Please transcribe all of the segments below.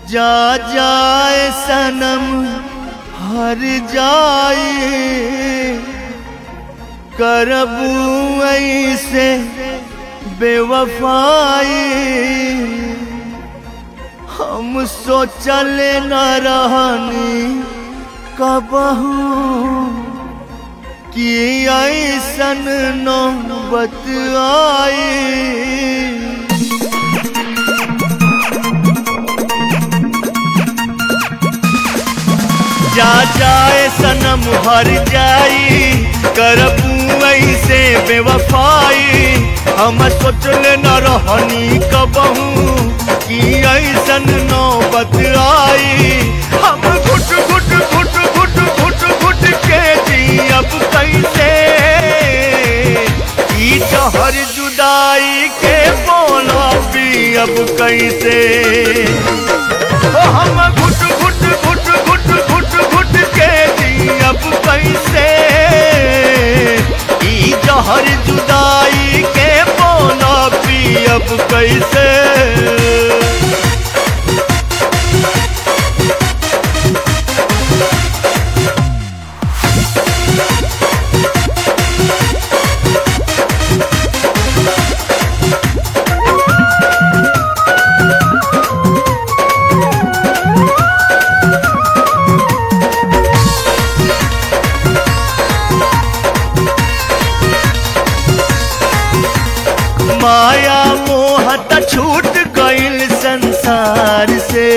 जा जाए सनम हर जाए करबू ऐसे बेवफाई हम सोचल न रहनी कबहू कि ऐसन नौबत आई जा जाए सनम हर जाई करबू ऐसे बेवफाई हम सोचल न रहनी कबहू कि ऐसन नौबत आई हम घुट घुट घुट घुट घुट घुट के जी अब कैसे ई जहर जुदाई के बोला भी अब कैसे ओ हम घुट घुट घुट घुट घुट घुट के जी अब कैसे ई जहर जुदाई के बोला भी अब कैसे माया मोह त छूट गइल संसार से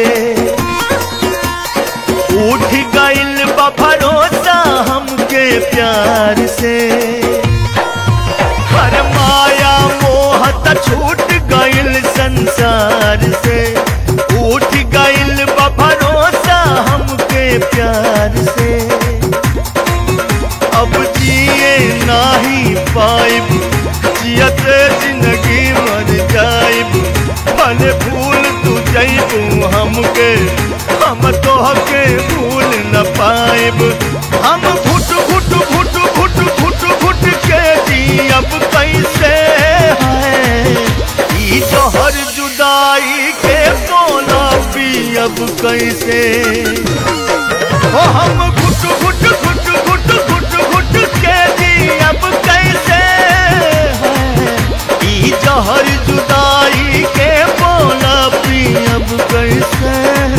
उठ गइल बा भरोसा हमके प्यार से हर माया मोह त छूट गइल संसार से उठ गइल बा भरोसा हमके प्यार से अब जिए नाही पाइब जियत जिंदगी मर जाइब भले भूल तू जइबू हमके हम तोहके भूल न पाइब हम घुट घुट घुट घुट घुट घुट के जी अब कैसे है ई जहर जुदाई के बोला भी अब कैसे ओ हम घुट घुट घुट घुट घुट घुट के जी अब कैसे है ई जहर जुदाई के बोला भी अब कैसे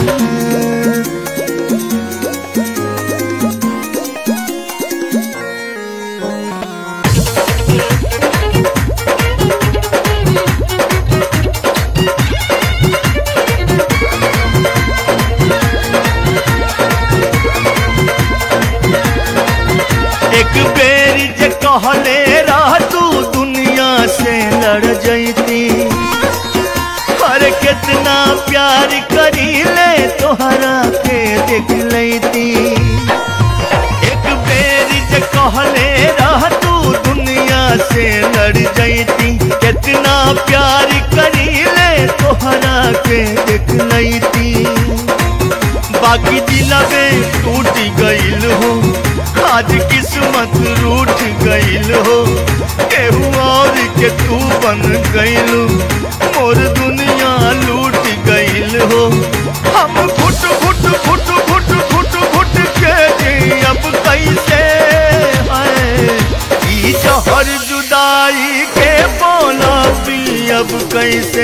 एक बेरी जे कहले रह तू दुनिया से लड़ जैती पर कितना प्यार करी ले तोहरा के देख लेती एक बेरी जे कहले रह तू दुनिया से लड़ जैती कितना प्यार करी ले तोहरा के देख लेती बाकी दिलवे टूट गइल हो आज किस्मत रूठ गइल हो केहू और के तू बन गइल मोर दुनिया लूट गइल हो हम घुट घुट घुट घुट घुट घुट के जी अब कैसे है ई जहर जुदाई के बोला भी अब कैसे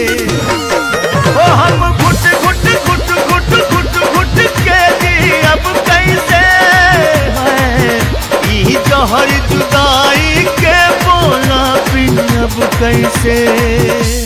ओ हम घुट घुट घुट घुट घुट घुट के जी अब कैसे है ई जहर जुदाई के बोला भी अब कैसे